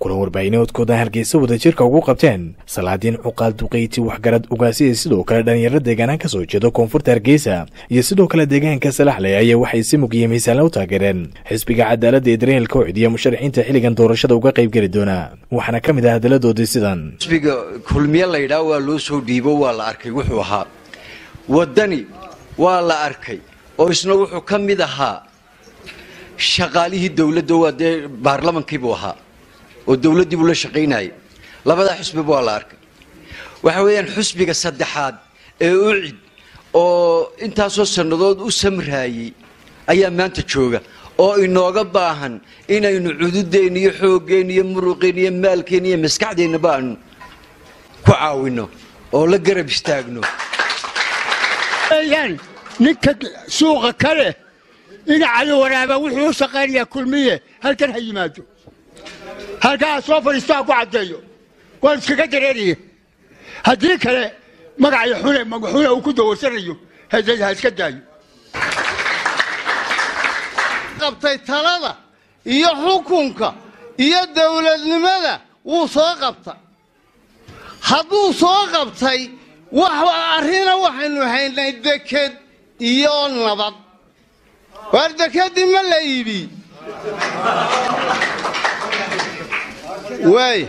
kulan warbaahineedkooda hargeysa wadajirka ugu qabteen salaadiin cuqaal duqeyti waxgarad ugaasiya sidoo kale dhallinyaro deegaanaan ka soo jeeda koonfurta hargeysa iyo sidoo kale deegaanka salaxley ayaa waxay si mugiya miisaanla u taageereen xisbiga cadaaladda ee daryeel kowcid iyo musharaxiinta xilligan doorashada uga qaybgeli doona waxaana ka mid ah hadaladoodii sidan xisbiga kulmiye laydhaa waa loo soo dhiibo waa la arkay wuxuu ahaa waddani waa la arkay oo isna wuxuu ka mid ahaa shaqaalihii dowladda waa dee baarlamankiibuu ahaa oo dowladdii buu la shaqaynayay labadaa xusbiba waa la arkay waxa weeyaan xusbiga saddexaad ee ucid oo intaasoo sannadood u samraayey ayaa maanta jooga oo inooga baahan inaynu cududeenna iyo xooggeenna iyo muruqeenna iyo maalkeenna iyo maskaxdeennaba aanu ku caawinno oo la garab istaagno ninka suuqa kale ina cali waraaba wuxuu u shaqaynayaa kulmiye halkan ha yimaado halkaa soo fadhiisto ha ku caddeeyo waan iskaga dareeraya haddii kale magacyo xune magaxune uu ku dawarsanayo hadad ha iska daayo qabtay talada iyo xukunka iyo dawladnimada wuu soo qabta hadduu soo qabtay arrina waxaynu haynay deked iyo nabad waar dekedii ma la iibi waay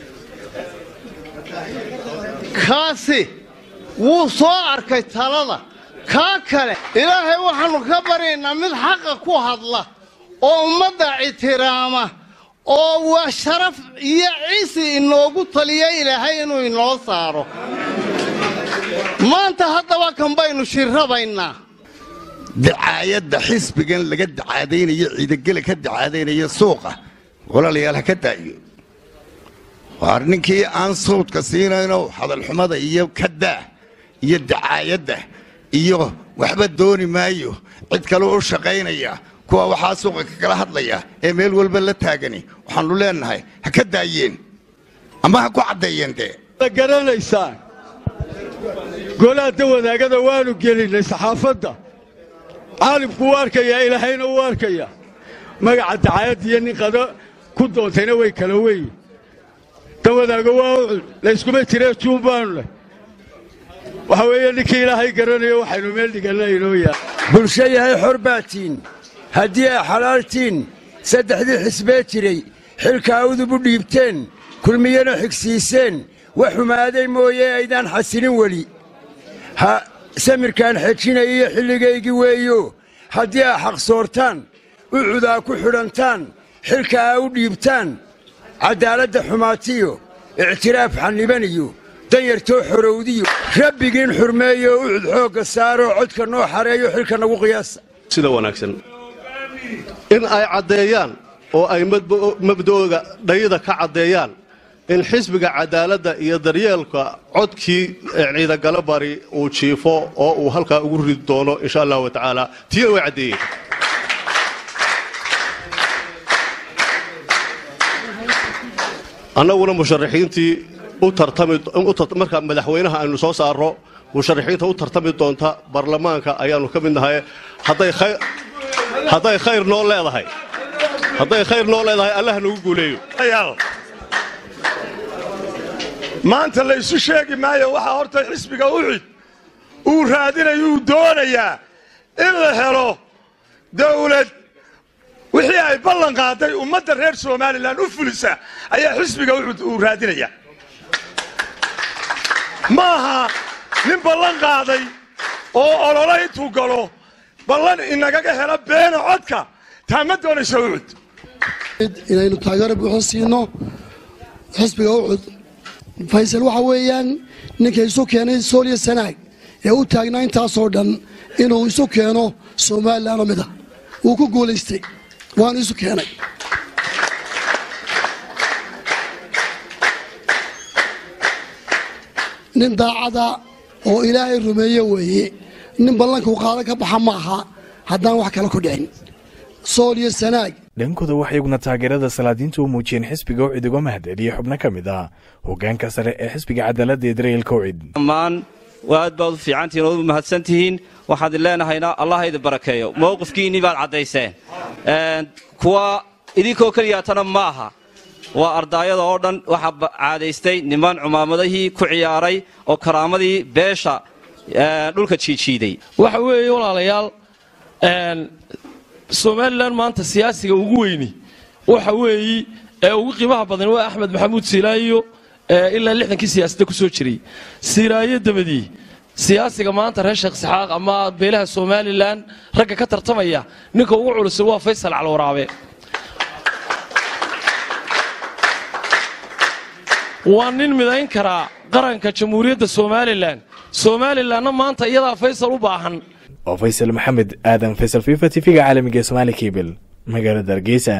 kaasi wuu soo arkay talada kaa kale ilaahay waxaannu ka baryaynaa mid xaqa ku hadla oo ummadda ictiraama oo waa sharaf iyo cisi inoogu taliya ilaahay inuu inoo saaro maanta haddaba kan baynu shirrabaynaa dacaayadda xisbigan laga dacaadaynayo ciidagela ka dacaadaynayo suuqa walaalayaal ha ka daayo waar ninkii aan sawdka siinayno hadalxumada iyo kadaa iyo dacaayadda iyo waxba dooni maayo cid kale u shaqaynaya kuwa waxaa suuqa kakala hadlaya ee meel walba la taagani waxaannu leennahay ha ka daayeen ama ha ku caddeeyeen dee garanaysaan golaadda wadaagada waannu gelinnay saxaafadda caalimku u arkayaa ilaahayna u arkaya magaca dacaayadda iyo nin qado ku doontayna way kala weyn dan wadaago waa ucud layskuma jiree juun baanu leh waxa weeye ninkii ilaahay garanayo waxaynu meel dhiganna inoo yahay bulsho yahay xor baatiin haddii ay xalaaltiin saddexdii xisbee jiray xilka awdub u dhiibteen kulmiyana xigsiiseen wax xumaaday mooye aydaan xasilin weli ha samirkaan xejinaya iyo xilligaygii weeyo haddii aa xaqsoortaan ucudaa ku xidhantaan xilka aa u dhiibtaan caddaaladda xumaatiyo ictiraaf xannibaniyo danyartoo xorowdiyo rabbigiin xurmeeyo ucud xoogga saaroo codka noo xareeyo xilka nagu qiyaasa sida wanaagsan in ay caddeeyaan oo ay mabdooga dhayida ka caddeeyaan in xisbiga cadaaladda iyo daryeelka codkii ciidagalo bari uu jiifo oo uu halkaa ugu ridi doono insha allahu wa tacaala tiina way caddeeyeen annaguna musharaxiintii marka madaxweynaha aynu soo saarro musharaxiinta u tartami doonta baarlamaanka ayaannu ka mid nahay hadday khayr noo leedahay hadday khayr noo leedahay allah nagu guuleeyo maanta laysu sheegi maayo waxaa horta xisbiga ucid uu raadinayo uu doonayaa in la helo dawlad wixii ay ballan qaaday ummadda reer somalilan u fulisa ayaa xisbiga ucud uu raadinayaa ma aha nin ballan qaaday oo ololo intuu galo ballan inagaga hela beena codka taa ma doonaysa ucud inaynu taageero buuxo siino xisbiga ucud faysal waxa weeyaan ninka isu keenay sooliya sanaag ee u taagnaa intaasoo dhan inuu isu keeno somalilan oo mid ah wuu ku guulaystay waanu isu keenay nin daacada oo ilaahay rumeeye weeye nin ballankuu qaada ka baxa ma aha haddaan wax kale ku dhicin sooliyo sanaag dhankooda waxay iguna taageerada salaadiinta u muujiyeen xisbiga ucid uga mahadceliye xubno ka mid ah hoggaanka sare ee xisbiga cadaaladda ee daryeel kowcid dhammaan aad baad u fiicantihiin ood u mahadsan tihiin waxaad leenahayna allah idin barakeeyo mowqifkiinnii baad caddayseen kuwa idinkoo keliyaatana ma aha waa ardaayada oo dhan waxaa caadaystay niman cumaamadihii ku ciyaaray oo karaamadii beesha dhulka jiijiiday waxa weeye walaalayaal somalilan maanta siyaasiga ugu weyni waxa weeyi ee ugu qiimaha badan waa axmed maxamuud siilaayo ilaa lixdankii siyaasadda ku soo jiray siilaayo dabadii siyaasiga maanta reer sheekh saxaaq ama beelaha somalilan ragga ka tartamaya ninka ugu culusay waa faysal calwaraabe waa nin midayn karaa qaranka jamhuuriyadda somalilan somalilanna maanta iyadaa faysal u baahan oo faysal maxamed aadan faysal fifa tv-ga caalamiga somaali kebel magaalada hargeysa